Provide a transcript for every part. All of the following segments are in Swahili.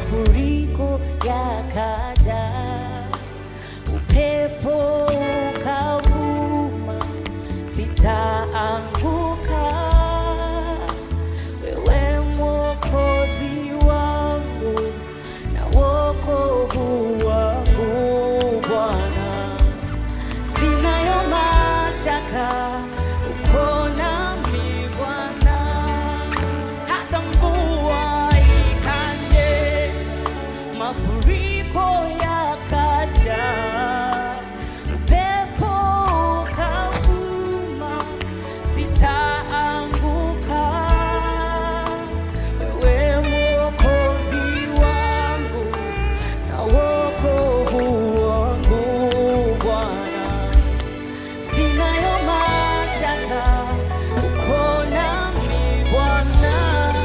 mafuriko yakaja, upepo ukavuma, sitaanguka. Wewe Mwokozi wangu na wokovu wangu Bwana, sinayo mashaka uko nami Bwana, hata mvua ikanje, mafuriko yakaja, upepo ukavuma, sitaanguka. Wewe Mwokozi wangu na wokovu wangu Bwana, sinayo mashaka uko nami Bwana.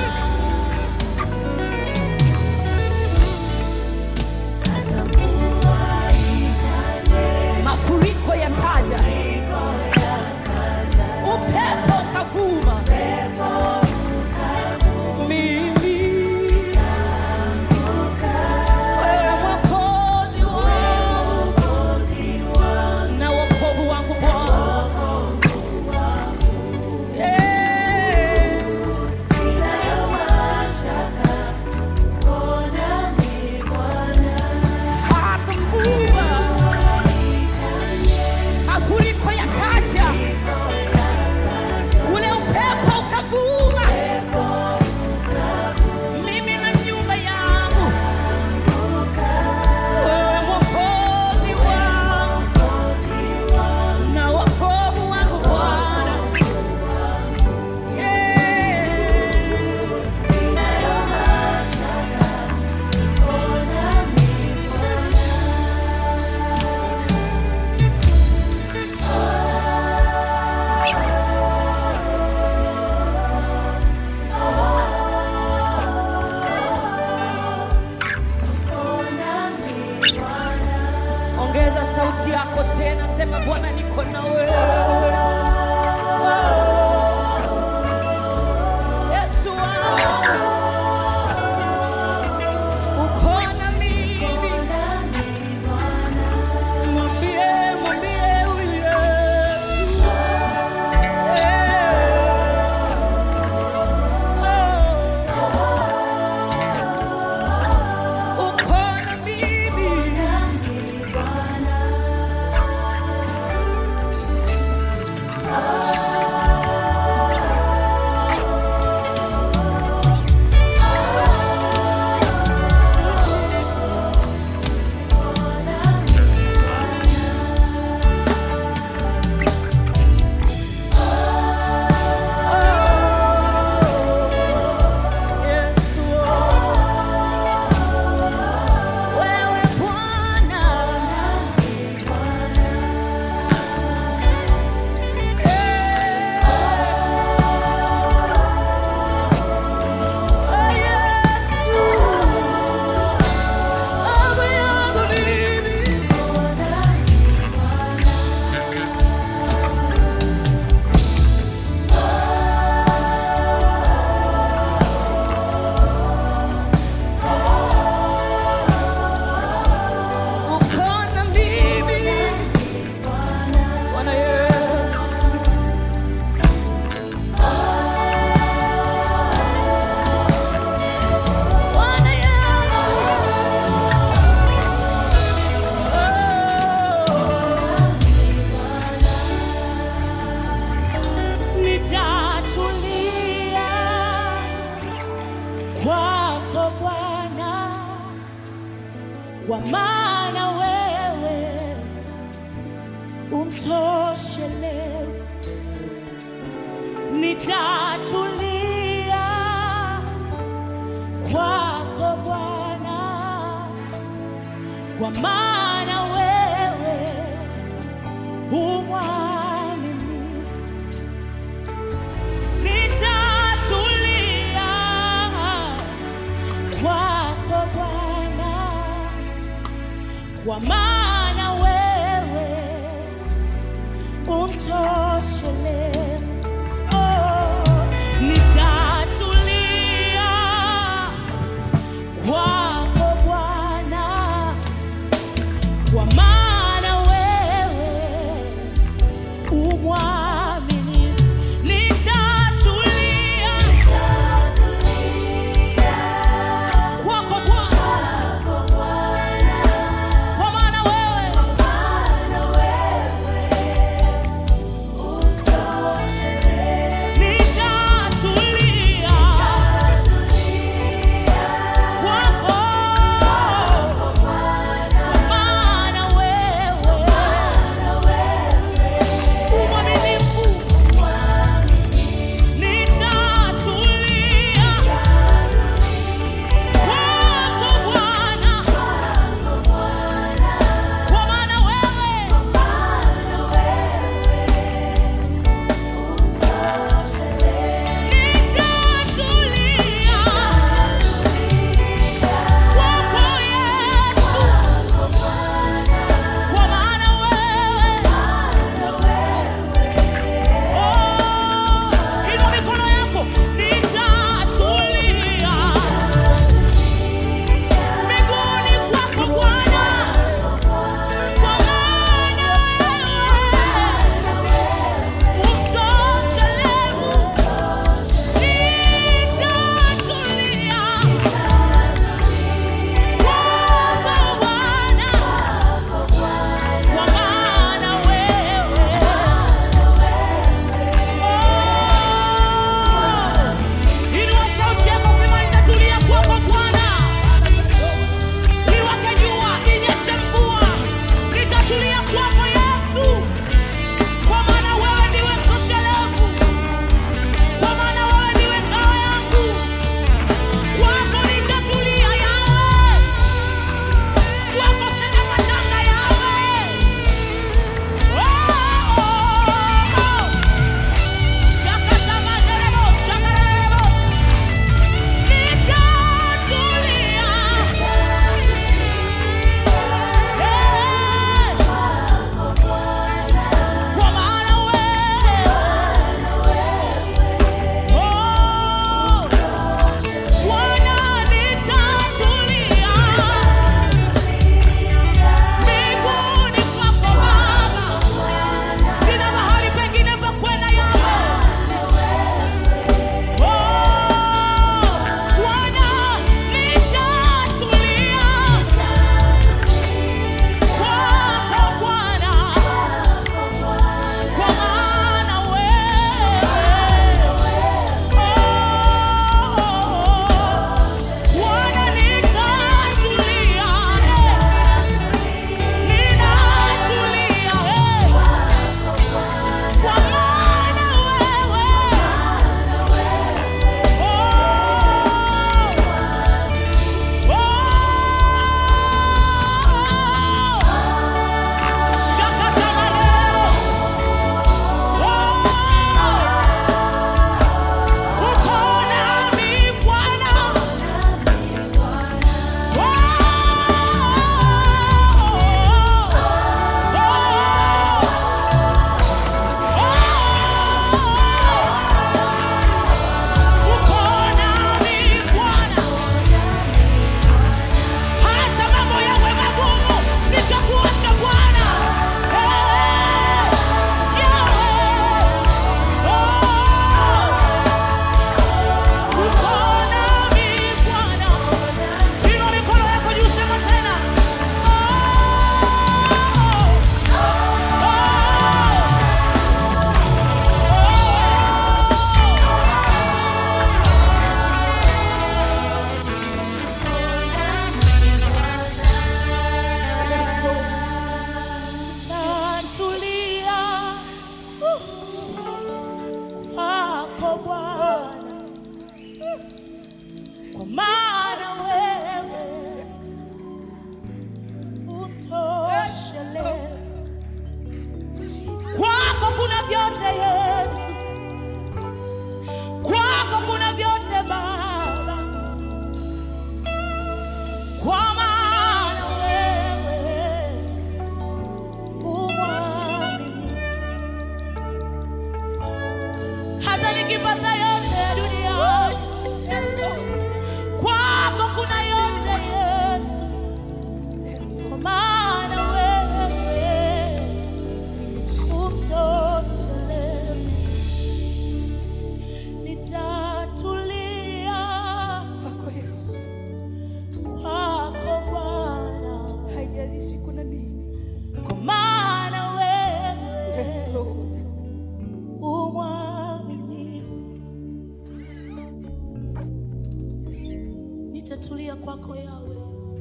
mafuriko yakaja, upepo ukavuma, mimi wewe Mwokozi wangu na wokovu wangu Bwana, Yeah. hata mvua mafuriko yakaja, ule upepo ukavuma, mimi na nyumba yangu, wewe Mwokozi wangu na wokovu wangu Bwana, Yeah. Ongeza sauti yako tena, sema Bwana, niko na wewe. Yesu wangu, uko na mimi. Mwambie, mwambie huyu Yesu. Yeah. Uko na mimi. Yesu, wewe Bwana, eh, Yesu, Baba yangu mimi. Uko na mimi, Bwana Yesu. Bwana Yesu. Oh. Nitatulia kwako Bwana kwa maana wewe umtoshele. Nitatulia kwako Bwana, kwa maana wewe umwaminifu. Nitatulia kwako Bwana kwa maana wewe umtoshele. Oh, nitatulia kwako nitatulia kwako yawe.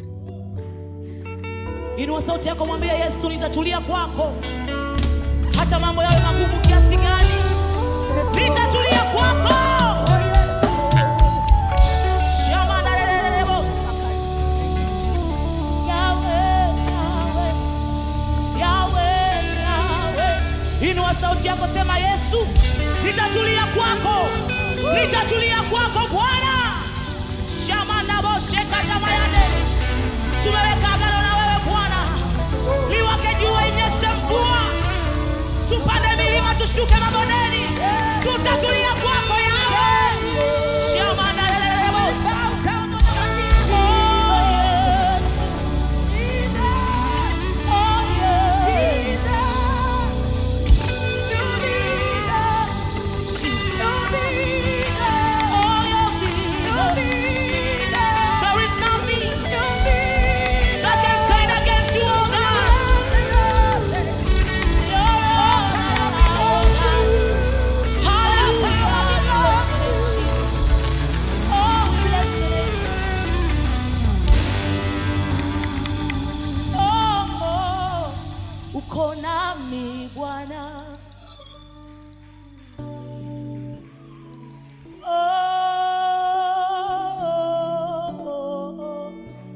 Inua sauti yako, mwambie Yesu, nitatulia kwako, hata mambo yawe magumu kiasi gani, nitatulia kwako. Shama na lelelebo saka. Yawe, yawe, yawe, yawe. Inua sauti yako, sema Yesu, nitatulia kwako, nitatulia kwako Bwana. Shama na boshe katamayane tumeweka agano na wewe Bwana, liwake jua, inyeshe mvua, tupande milima, tushuke mabondeni, tutatulia kwako yawe shama na lelelebo Oh, Yesu. Oh, Yesu. Oh, your leader. There is nothing that can stand against you, oh God. Uko nami Bwana, oh,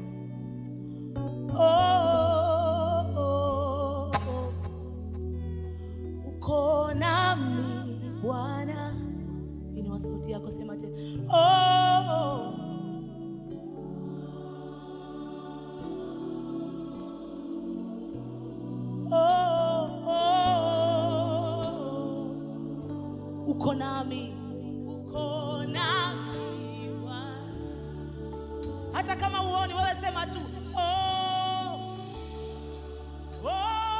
oh, oh, uko nami Bwana. Inua sauti yako, sema tena oh, oh, oh, uko nami, uko nami Bwana. Hata kama uoni wewe, sema tu oh, oh,